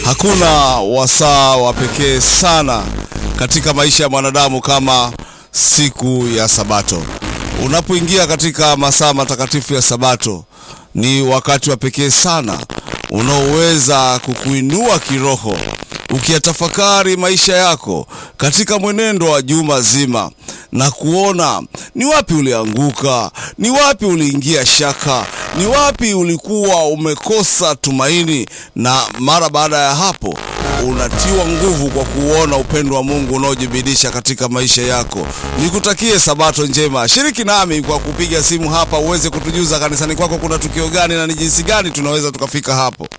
Hakuna wasaa wa pekee sana katika maisha ya mwanadamu kama siku ya Sabato. Unapoingia katika masaa matakatifu ya Sabato, ni wakati wa pekee sana unaoweza kukuinua kiroho, ukiyatafakari maisha yako katika mwenendo wa juma zima na kuona ni wapi ulianguka, ni wapi uliingia shaka, ni wapi ulikuwa umekosa tumaini, na mara baada ya hapo unatiwa nguvu kwa kuona upendo wa Mungu unaojibidisha katika maisha yako. Nikutakie Sabato njema. Shiriki nami kwa kupiga simu hapa uweze kutujuza kanisani kwako kuna tukio gani na ni jinsi gani tunaweza tukafika hapo.